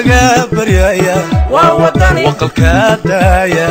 laga baryaya waqalka daaya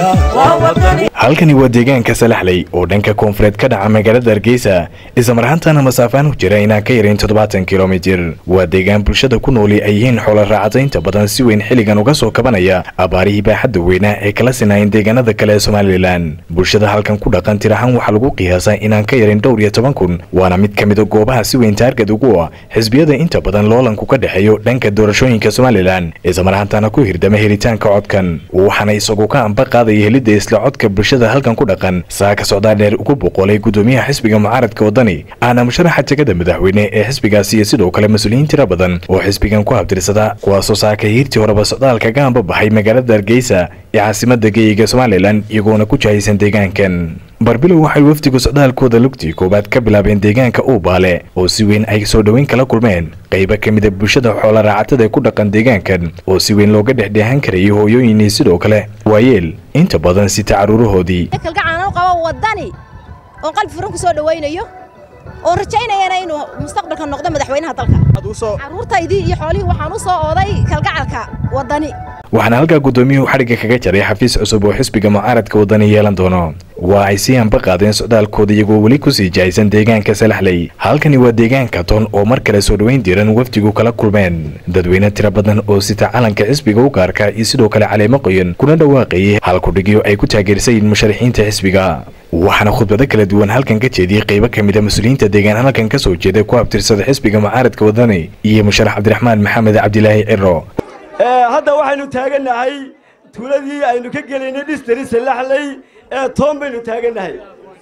halkani waa deegaanka salaxley oo dhanka koonfureed ka dhaca magaalada hargeysa islamar ahaantana masaafaan u jira inaan ka yarayn toddobaatan kilomitir waa deegaan bulshada ku nooli ay yihiin xoola raacadaynta badan si weyn xilligan uga soo kabanaya abaarihii baaxadda weynaa ee kala sinaayeen deegaanada kale ee somalilan bulshada halkan ku dhaqan tir ahaan waxaa lagu qiyaasaa inaan ka yarin dhowr iyo toban kun waana mid ka mida goobaha si weyn taargad ugu ah xisbiyada inta badan loolanku ka dhexeeyo dhanka doorashooyinka somalilan islamar ahaantana ku hirdama helitaanka codkan waxaana isagu ka amba qaadaya helidda isla codka bulshada halkan ku dhaqan saaka socdaa dheer ugu boqolay gudoomiyaha xisbiga mucaaradka wadani ahna musharaxa jegada madaxweyne ee xisbigaasi iyo sidoo kale mas-uuliyiin tira badan oo xisbigan ku habtirsada kuwaasoo saaka hiirtii horeba socdaalka ka amba baxay magaalada hargeysa ee caasimada geeyiga somalilan iyagoona ku jahaysan deegaankan barbilow waxay wafdigu socdaalkooda lugtii koowaad ka bilaabeen deegaanka uubaale oo si weyn ay soo dhoweyn kala kulmeen qaybo ka mida bulshada xoola raacatada ee ku dhaqan deegaankan oo si weyn looga dhexdheehan karayay hooyooyin iyo sidoo kale waayeel inta badan sita caruurahoodii kalgacaano qabo wadani oon qalbi furan ku soo dhawaynayo oon rajaynayana inuu mustaqbalka noqdo madaxweynaha dalka carruurtaydii iyo xoolihii waxaan u soo ooday kalgacalka wadani waxaana halkaa guddoomiyuhu xadhigga kaga jaray xafiis cusub oo xisbiga mucaaradka wadani yeelan doono waa ay sii anba qaadeen socdaalkooda iyagoo weli ku sii jahaysan deegaanka salaxley halkani waa deegaanka toon oo mar kale soo dhoweyn diran wafdigu kala kulmeen dadweyne tiro badan oo sita calanka xisbiga u gaarka iyo sidoo kale caleemo qoyan kuna dhawaaqayay halkudhigyo ay ku taageersayiin musharaxiinta xisbiga waxaana khudbado kala duwan halkan ka jeediyey qaybo ka mida mas-uuliyiinta deegaan halkan ka soo jeeda ku abtirsada xisbiga mucaaradka wadani iyo musharax cabdiraxmaan maxamed cabdilaahi ciro hadda waxaynu taagannahay tuuladii aynu ka gelaynay dhistari salaxley ee toon baynu taagannahay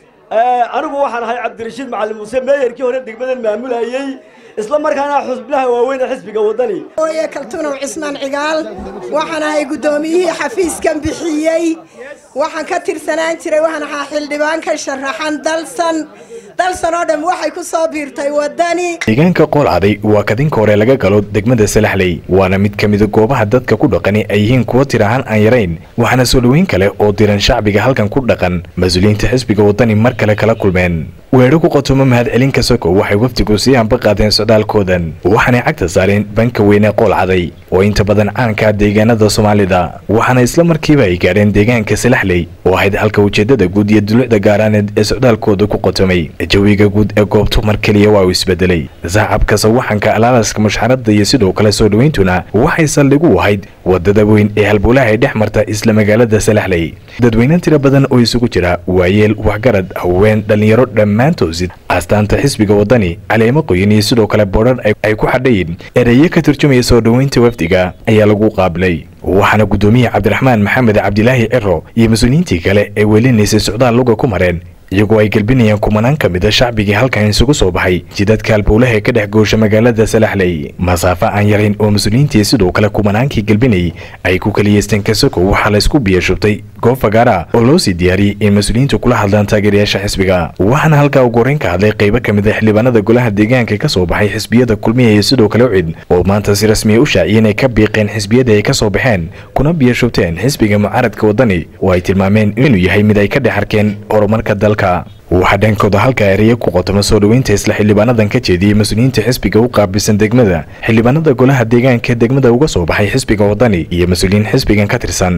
anigu waxaan ahay cabdirashiid macalin muuse meeyarkii hore degmadan maamulayey isla markaana xusbinaha waaweyn ee xisbiga wadani ooye kaltunow cismaan cigaal waxaan ahay guddoomiyihii xafiiskan bixiyey waxaan ka tirsanaan jiray waxaan ahaa xildhibaan ka sharaxan dalsan dalsan oo dhan waxay ku soo biirtay wadani deegaanka qoolcaday waa kadinka hore laga galo degmada salaxley waana mid ka mida goobaha dadka ku dhaqani ay yihiin kuwa tir ahaan aan yarayn waxaana soo dhoweyn kale oo diran shacbiga halkan ku dhaqan mas-uuliyiinta xisbiga wadani mar kale kala kulmeen weedho ku qotomo mahadcelin ka soko waxay wafdigu sii anba qaadeen socdaalkoodan waxaanay cagta saareen banka weyne qoolcaday oo inta badan caanka deegaanada soomaalida waxaana isla markiiba ay gaadheen deegaanka salaxley oo ahayd halka ujeedada guud iyo dulucda gaaraaneed ee socdaalkooda ku qotomay jawiga guud ee goobtu mar keliya waa uu isbedelay sacabka sawaxanka alaalaska mushxaradda iyo sidoo kale soo dhoweyntuna waxay saldhig u ahayd wadada weyn ee halbowlaha ay dhex marta isla magaalada salaxley dadweyne tiro badan oo isugu jira waayeel waxgarad haween dhallinyaro dhammaantoosid astaanta xisbiga wadani caleemo qoyan iyo sidoo kale boodhan ay ku xadhayin ereyo ka turjumaya soo dhoweynta wafdiga ayaa lagu qaabilay waxaana guddoomiye cabdiraxmaan maxamed cabdilaahi ciro iyo mas-uuliyiintii kale ee welinaysay socdaal luga ku mareen iyagoo ay gelbinayaan kumanaan ka mida shacbigii halkan isugu soo baxay jidadka halbowlaha ee ka dhex goosha magaalada salaxley masaafo aan yarayn oo mas-uuliyiintii sidoo kale kumanaankii gelbinayay ay ku kaliyeysteen kasoko waxaa laysku biyashubtay goob fagaara oo loo sii diyaariyey in mas-uuliyiintu kula hadlaan taageerayaasha xisbiga waxaana halkaa ugu horeyn ka hadlay qaybo ka mida xildhibaanada golaha deegaanka ka soo baxay xisbiyada kulmiya iyo sidoo kale ucid oo maanta si rasmiya u shaaciyeen ay ka biiqeen xisbiyada ay ka soo baxeen kuna biyashubteen xisbiga mucaaradka wadani oo ay tilmaameen inuu yahay mid ay ka dhex arkeen horumarka dalka waxaa dhankooda halkaa ereya ku qotoma soo dhoweynta isla xildhibaanadan ka jeediyey mas-uuliyiinta xisbiga u qaabilsan degmada xildhibaanada golaha deegaanka degmada uga soo baxay xisbiga wadani iyo mas-uuliyiin xisbigan ka tirsan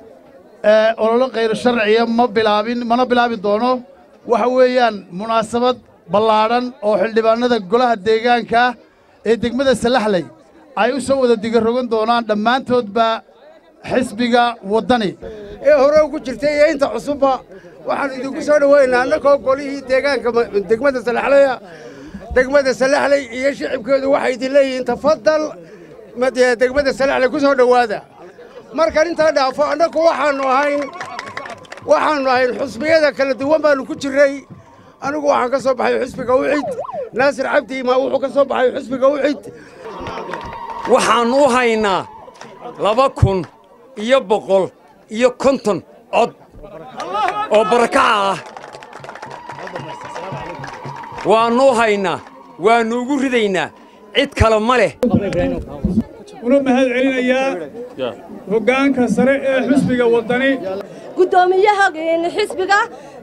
ololo khayr sharciya ma bilaabin mana bilaabi doono waxa weeyaan munaasabad ballaadhan oo xildhibaanada golaha deegaanka ee degmada salaxley ay u soo wada digarogan doonaan dhammaantoodba xisbiga waddani ee hore ugu jirtay iyo inta cusubba waxaan idinku soo dhoweynaa annagoo golihii deegaanka degmada salaxleya degmada salaxley iyo shicibkeedu waxay idin leeyihiin tafadal degmada salaxley ku soo dhowaada markan intaa dhaafo annagu waxaannu ahayn waxaannu ahayn xusbiyada kala duwan baannu ku jirray anigu waxaan ka soo baxay xusbiga ucid naasir cabdi imaa wuxuu ka soo baxay xusbiga ucid waxaan u haynaa laba kun iyo boqol iyo konton cod oo barakaca ah waannu u haynaa waannu ugu ridaynaa cid kale ma leh una mahad celinayaa hoggaanka sare ee xisbiga waddani guddoomiyaha xisbiga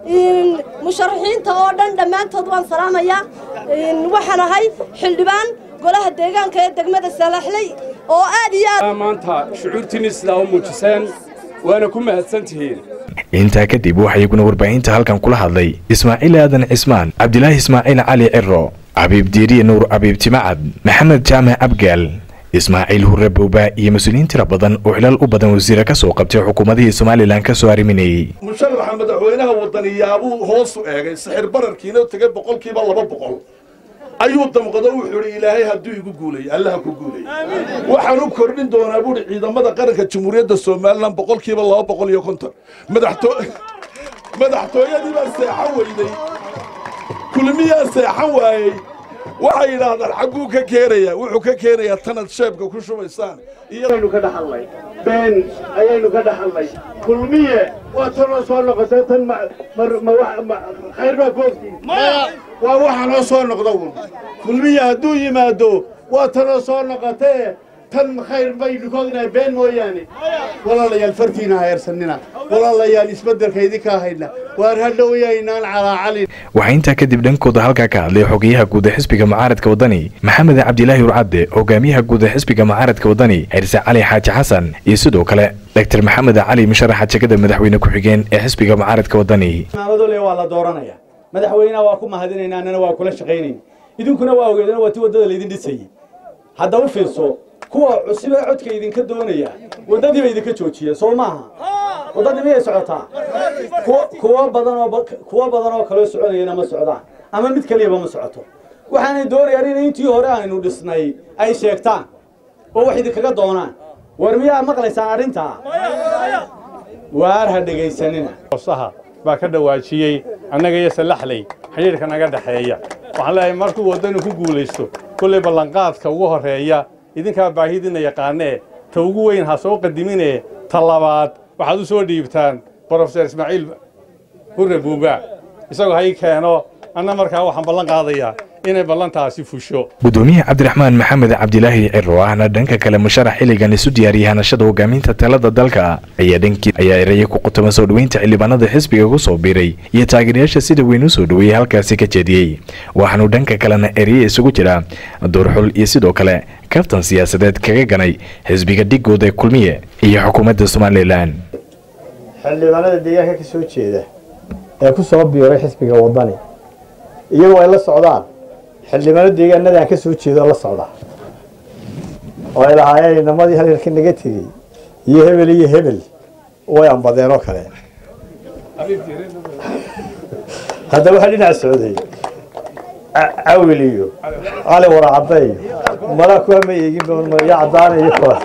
musharaxiinta oo dhan dhammaantood waan salaamayaa waxaan ahay xildhibaan golaha deegaanka ee degmada salaxley oo aad iyo aad maanta shucuurtiinni sidaa u muujiseen waana ku mahadsan tihiin intaa kadib waxaa iyaguna warbaahinta halkan kula hadlay ismaaciil aadan cismaan cabdilaahi ismaaciil cali ciro cabiib diiriye nuur cabiib timacad maxamed jaamac abgaal ismaaciil hurre bowba iyo mas-uuliyiin tira badan oo xilaal u badan wasiire ka soo qabtay xukuumadihii somalilan ka soo arriminayey musharaxa madaxweynaha wadaniyaabuu hoosu eegay sixir bararkiina tegay boqolkiiba laba boqol ayuu damqado wuxuu idhi ilaahay hadduu igu guuleeyo allaha ku guuleeyo waxaan u kordhin doonaa buuhi ciidamada qaranka jamhuuriyadda somalilan boqolkiiba laba boqol iyo konton madaxtooyadii baa seexan weyday kulmiyaa seexan waayey waxay yidhaahdaan xagguu ka keenaya wuxuu ka keenayaa tanad sheebka ku shubaysaan iyaynu ka dhaxalnay been ayaynu ka dhaxalnay kulmiye waa tanoo soo noqotay tan khayr baa koogtiisa waa waxa noo soo noqda un kulmiye hadduu yimaado waa tanoo soo noqotee tan khayr baynu koognahay been mooyaane walaalayaal fartiina hayeersanina walaalayaal isbeddelka idinka hayna waar hadhowayaynaan calaacalin waxaa intaa kadib dhankooda halkaa ka hadlay xogeyaha guud ee xisbiga mucaaradka waddani maxamed cabdilaahi urcadde hogaamiyaha guud ee xisbiga mucaaradka waddani xirse cali xaaji xasan iyo sidoo kale doctor maxamed cali musharaxa jegada madaxweyne ku-xigeen ee xisbiga mucaaradka waddani maamadoole waa la dooranaya madaxweynaha waa ku mahadinayna annana waa kula shaqaynayna idinkuna waa ogeedana waa ti waddada laydin dhisayey hadda u fiirso kuwa cusub ee codka idinka doonaya waddadii bay idinka joojiyeen soo maaha waddadii miyay socotaa kuwa badan oo kuwa badan oo kaloo soconayana ma socdaan ama mid keliyaba ma socoto waxaanay doonayaan in intii hore aynu dhisnay ay sheegtaan oo wax idinkaga doonaan war miyaa maqlaysaan arrintaa waar ha dhegaysanina saha baa ka dhawaajiyey annaga iyo salaxley xidhiirka naga dhexeeya waxaan leeyahay markuu waddanu ku guulaysto kollay ballanqaadka ugu horreeya idinkaa baahidiinna yaqaanee ta ugu weyn ha soo qadiminee ta labaad waxaad u soo dhiibtaan brofeser ismaaciil hurre buuba isagoo ha ii keeno anna markaa waxaan ballan qaadayaa inay ballantaasi fusho gudoomiyaha cabdiraxmaan maxamed cabdilaahi ciro ahna dhanka kale musharax xilligan isu diyaariyay hanashada hogaaminta talada dalka ayaa dhankii ayaa eraya ku qutama soo dhoweynta xildhibaanada xisbiga ku soo biiray iyo taageerayaasha sida weyn u soo dhoweeyey halkaasi ka jeediyey waxaanu dhanka kalena ereye isugu jira doorxul iyo sidoo kale kaftan siyaasadeed kaga ganay xisbiga dhigooda ee kulmiye iyo xukuumadda somalilan xildhibaanada deegaanka ka soo jeeda ee ku soo biiray xisbiga waddani iyagoo ay la socdaan xildhibaano deegaanada aan ka soo jeedo la socda oo ay lahaayeen inamadii halgalka naga tegey iyo hebel iyo hebel way ambadeen oo kale hadda waxaa dhinac socday cawil iyo cali waracadda iyo malaa kuwa ma eegin ya caddaana iyo kuwa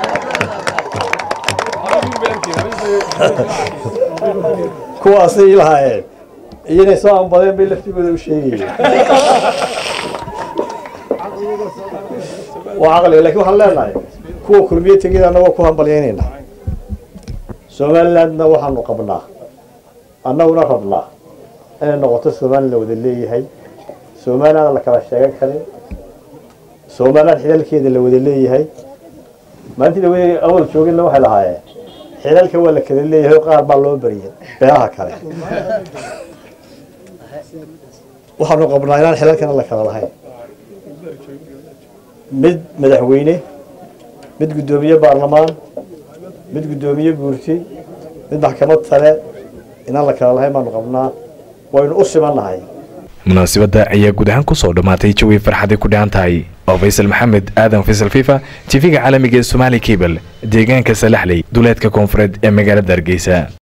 kuwaasay lahaayeen iyo inay soo ambadeen bay laftigooda u sheegayeen waa caqliga lakin waxaan leenahay kuwa kulmiye tegida annagoo ku hambalyaynayna somalilandna waxaanu qabnaa annaguna rabnaa inay noqoto somaliland la wada leeyahay somaliland la kala sheegan karin somaliland xidalkeeda la wada leeyahay maalintii la awal joogina waxay lahaayeen xidalka waa la kala leeyahay oo qaar baa loo bariyay beelaha kale waxaanu qabnaa inaan xilalkana la kala lahayn mid madaxweyne mid guddoomiye baarlamaan mid guddoomiye guurti mid maxkamad sare inaan la kala lahayn baanu qabnaa waynu u simannahay munaasabadda ayaa guud ahaan kusoo dhammaatay jawi farxaday ku dhahan tahay oo faysal maxamed aadan faysal fifa tv-ga caalamiga ee somaali cable deegaanka salaxley duleedka koonfureed ee magaalada hargeysa